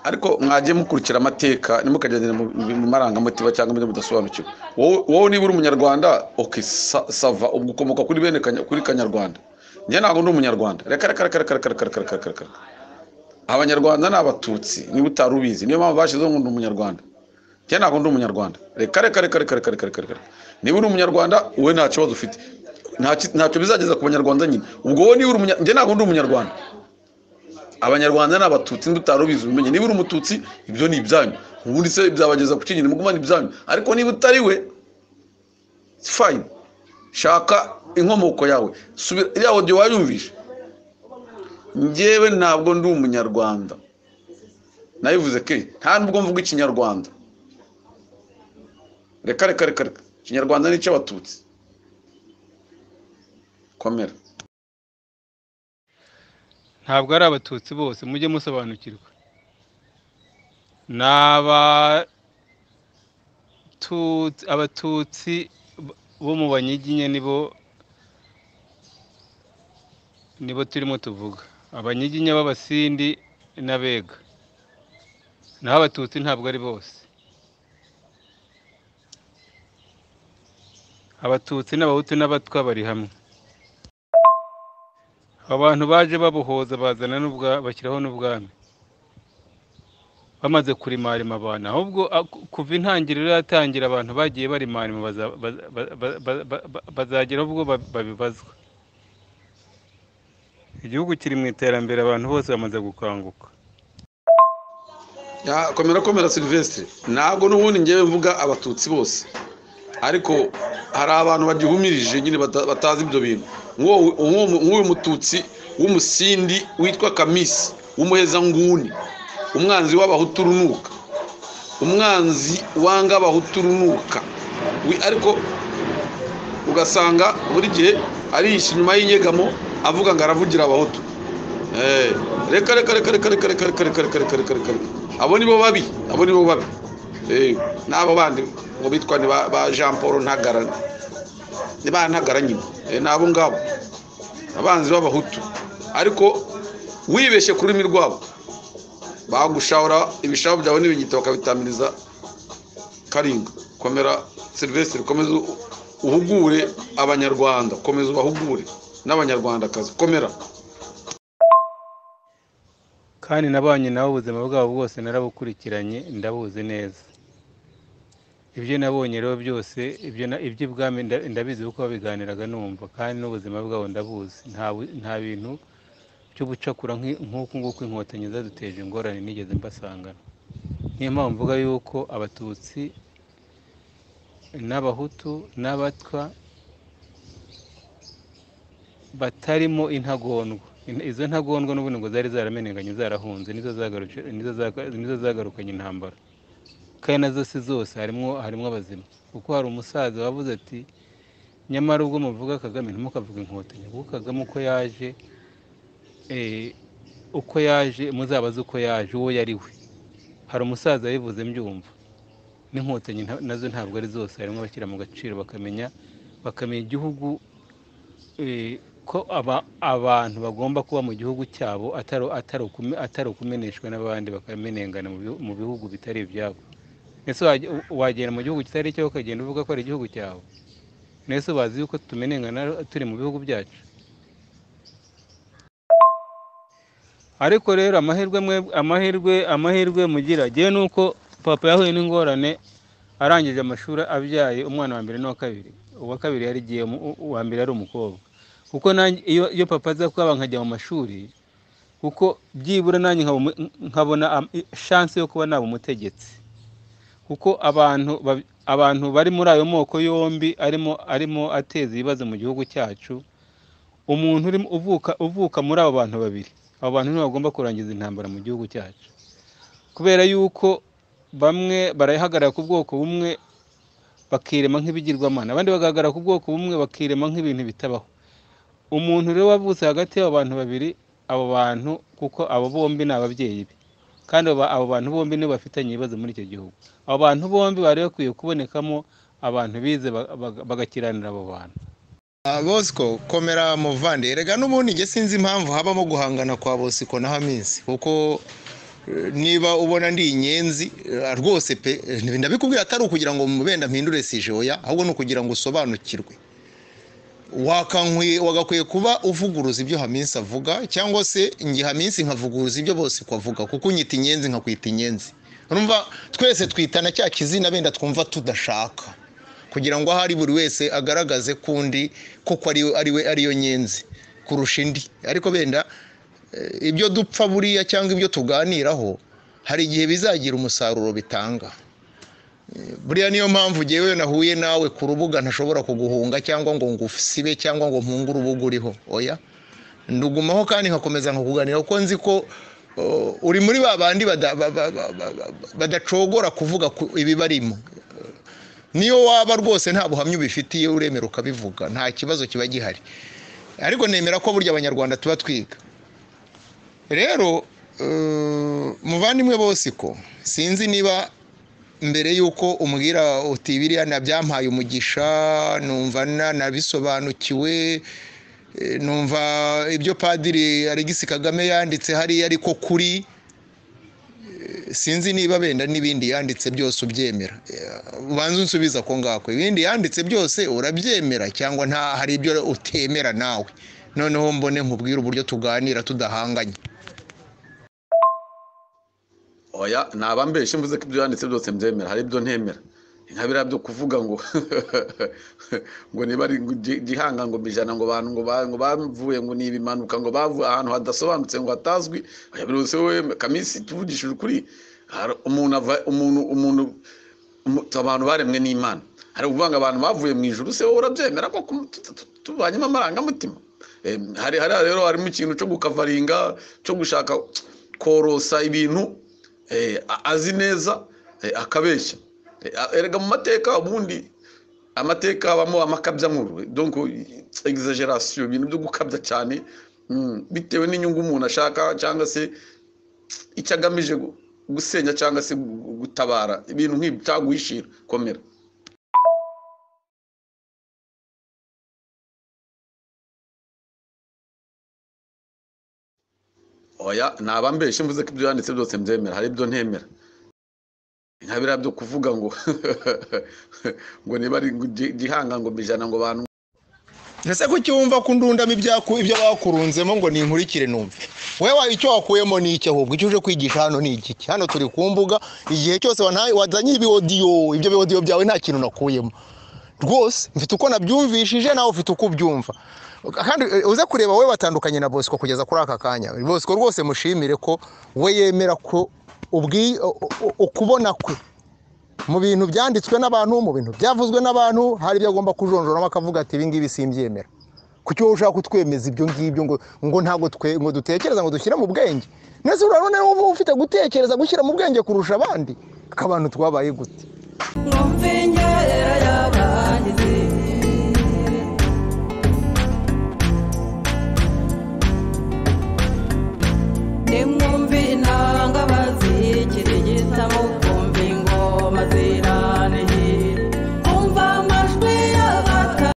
ariko mwajye mukurikira amateka ntimukagendere mu mu marangamutima cyangwa ibintu mudasobanukiwe wowe wowe niba uri umunyarwanda oke sava ubwo ukomoka kuri bene Kanya- kuri kanyarwanda njye ntabwo ndi umunyarwanda reka reka reka reka reka reka reka reka reka reka abanyarwanda ni abatutsi niba utari ubizi niyo mpamvu bashyizeho ngo ndi umunyarwanda njye ntabwo ndi umunyarwanda reka reka reka reka reka reka reka reka niba uri umunyarwanda wowe nta kibazo ufite Nta ki- ntacyo bizageza ku banyarwanda nyine ubwo wowe niba uri umunyarwanda njye ntabwo ndi umunyarwanda abanyarwanda ni abatutsi n'utari ubizi ubimenye niba uri umututsi ibyo ni ibyanyu ubundi se byabageza ku kinyine mugumane ibyanyu ariko niba utari we fayini shaka inkomoko yawe subira iriya audio wayumvishe njyewe ntabwo ndi umunyarwanda nabivuze ke nta nubwo mvuga ikinyarwanda reka reka reka reka ikinyarwanda ni icy'abatutsi komera ntabwo ari abatutsi bose mujye musobanukirwa ni abatu- abatutsi b- bo mu banyiginya nibo nibo turimo tuvuga abanyiginya b'abasindi n'abega naho abatutsi ntabwo ari bose abatutsi n'abahutu n'abatwa bari hamwe abantu baje babuhoza bazana n'ubwa bashyiraho n'ubwami bamaze kurimarima abantu ahubwo a- ku- kuva intangiriro yatangira abantu bagiye barimarima baza- baza- ba- ba- ba- ba- ba- bazagera ubwo ba- babibazwa igihugu kiri mu iterambere abantu bose bamaze gukanguka Ya, komera komera silvestre ntabwo n'ubundi ngewe mvuga abatutsi bose ariko hari abantu bagihumirije nyine bata- batazi ibyo bintu Nk'uwo- nk'uwo- nk'uyu mututsi w'umusindi witwa kamisi w'umuhezanguni umwanzi w'abahutu urunuka umwanzi wanga abahutu urunuka Wi- ariko ugasanga buri gihe arihisha inyuma y'inyegamo avuga ngo aravugira abahutu Eh, reka reka reka reka reka reka reka reka reka reka reka reka abo nibo babi abo nibo babi Eh, n'abo bandi ngo bitwa ni ba ba jean paul ntagara ni ba ntagara nyine Eh, ni abo ngabo abanzi b'abahutu ariko wibeshye ku rurimi rwabo bagushaura ibishabo byawe n'ibigita bakabitamiriza karinga komera silvestre komeza u- uhugure abanyarwanda komeza ubahugure n'abanyarwandakazi komera kandi nabanye nabo ubuzima bwabo bwose narabukurikiranye ndabuzi neza ibyo nabonye rero byose ibyo na- iby'ibwami nda- ndabizi kuko babiganiraga numva kandi n'ubuzima bwabo ndabuzi nta bu- nta bintu by'ubucakura nk'i- nk'uku nguku inkotanyi zaduteje ingorane nigeze mbasangana niyo mpamvu mvuga yuko abatutsi n'abahutu n'abatwa batarimo intagondwa In- izo ntagondwa n'ubundi ngo zari zaramenenganye zarahunze nizo zagarutse- nizo zaga- nizo zagarukanye intambara kandi nazo si zose harimo harimo abazima kuko hari umusaza wavuze ati nyamara ubwo muvuga kagame ntimukavuga inkotanyi kuko kagame uko yaje eh, uko yaje muzabaze uko yaje uwo yari we hari umusaza wabivuze mbyumva n'inkotanyi nta- nazo ntabwo ari zose harimo abashyira mu gaciro bakamenya bakamenya igihugu eh, ko aba- abantu bagomba kuba mu gihugu cyabo atari atari ukume- atari ukumeneshwa n'abandi bakamenengana mu bihu- mu bihugu bitari ibyabo ese wajya- wagenda mu gihugu kitari icyawe ukagenda uvuga ko ari igihugu cyawe nese bazi yuko tumenengana turi mu bihugu byacu ariko rero amahirwe mwe- amahirwe amahirwe mugira ngewe ni uko papa yahuye n'ingorane arangije amashuri abyaye umwana wa mbere n'uwa kabiri uwa kabiri yarigiyemo uwa mbere ari umukobwa kuko nanjye iyo iyo papa aza kuba nkajya mu mashuri kuko byibura nanjye nkaba umu- nkabona shansi yo kuba naba umutegetsi kuko abantu bab- abantu bari muri ayo moko yombi arimo arimo ateza ibibazo mu gihugu cyacu umuntu urimo uvuka uvuka muri abo bantu babiri abo bantu ntibagomba kurangiza intambara mu gihugu cyacu kubera yuko bamwe barahagarara ku bwoko bumwe bakirema nk'ibigirwamana abandi bagahagarara ku bwoko bumwe bakirema nk'ibintu bitabaho umuntu rero wavutse hagati y'abo bantu babiri abo bantu kuko abo bombi ni ababyeyi be kandi aba- abo bantu bombi nibo bafitanye ibibazo muri icyo gihugu abo bantu bombi bari bakwiye kubonekamo abantu bize ba- ba- bagakiranira abo bantu Ah, bosco komera muvande erega n'ubundi njye sinzi impamvu habamo guhangana kwa bosco na hamisi kuko niba ubona ndi inyenzi eh, rwose pe eh, ndabikubwira atari ukugira ngo wenda mpindure sije oya ahubwo ni ukugira ngo usobanukirwe Wakankwiye- wagakwiye kuba uvuguruza ibyo haminsi avuga cyangwa se nge haminsi nkavuguruza ibyo bose kwavuga kuko unyita inyenzi nkakwita inyenzi urumva twese twitana cya kizina benda twumva tudashaka kugira ngo ahari buri wese agaragaze ko undi koko ari ariwe ariyo nyenzi kurusha indi ariko benda eh, ibyo dupfa buriya cyangwa ibyo tuganiraho hari igihe bizagira umusaruro bitanga buriya niyo mpamvu ngewe nahuye nawe ku rubuga ntashobora kuguhunga cyangwa ngo ngusibe cyangwa ngo mpunge urubuga uriho oya ndugumaho kandi nkakomeza nkakuganira kuko nzi ko uh, uri muri ba bandi bada- ba- ba- ba- ba- ba- badacogora kuvuga ku ibibarimo niyo waba rwose nta buhamya ubifitiye uremera ukabivuga nta kibazo kiba gihari ariko nemera ko burya abanyarwanda tuba twiga rero uh, muvandimwe bose ko sinzi niba mbere y'uko umbwira uti biriya nabyampaye umugisha numva na- nabisobanukiwe eh, numva ibyo padiri alegisi kagame yanditse hariya ariko kuri eh, sinzi niba benda n'ibindi yanditse byose ubyemera Eh, ubanze unsubiza ako ngako ibindi yanditse byose urabyemera cyangwa nta hari ibyo utemera nawe noneho mbone nkubwire uburyo tuganira tudahanganye oya nabambeshe mvuze ko ibyo yanditse byose mbyemera hari ibyo ntemera nka biriya byo kuvuga ngo ngo niba ari gi- gihanga ngo bijana ngo bantu ngo ba- ngo bavuye ngo ni ibimanuka ngo bavuye ahantu hadasobanutse ngo hatazwi oya buri wese we kamisi tuvugishije ukuri hari umuntu ava- umuntu umuntu umu- abantu baremwe n'imana hari ukuvuga ngo abantu bavuye mu ijuru se wowe urabyemera ko kum- tu- tu- tu- tubanyemo amarangamutima Eh, hari hariya rero harimo ikintu cyo gukavaringa cyo gushaka korosa ibintu eh, a- azi neza eh, akabeshya Eh, a- erega mu mateka ubundi amateka habamo amakabyankuru donc exagération ibintu byo gukabya cyane mm, bitewe n'inyungu umuntu ashaka cyangwa se icyo agamije gu- gusenya cyangwa se gu- gutabara ibintu nk'ibyo cyangwa guhishira komera oya nabambeshe mvuze ko ibyo yanditse byose mbyemera hari ibyo ntemera nka biriya byo kuvuga ngo ngo niba ari gi- gihanga ngo bijana ngo bantu ese ko ucyumva ko undundamo ibyaku- ibyo bakurunzemo ngo ninkurikire numve wowe wa- icyo wakuyemo ni iki ahubwo icyo uje kwigisha hano ni iki hano turi ku mbuga igihe cyose wantaye- wazanye ibiwodiyo ibyo biwodiyo byawe nta kintu nakuyemo rwose mfite uko nabyumvishije nawe ufite uko ubyumva kandi eh, uze kureba wowe watandukanye na bosco kugeza kuri aka kanya bosco rwose mushimire ko we yemera ko ubwi- u- u- ukubona kwe mu bintu byanditswe n'abantu mu bintu byavuzwe n'abantu hari ibyo agomba kujonjoramo akavuga ati ibi ngibi simbyemera kuki wowe ushaka kutwemeza ibyo ngibyo ngo ngo ntabwo twe ngo dutekereza ngo dushyire mu bwenge nese urabona wowe ufite gutekereza gushyira mu bwenge kurusha abandi akabantu twabaye gute Ngumfinyerera y'abangizi nimwe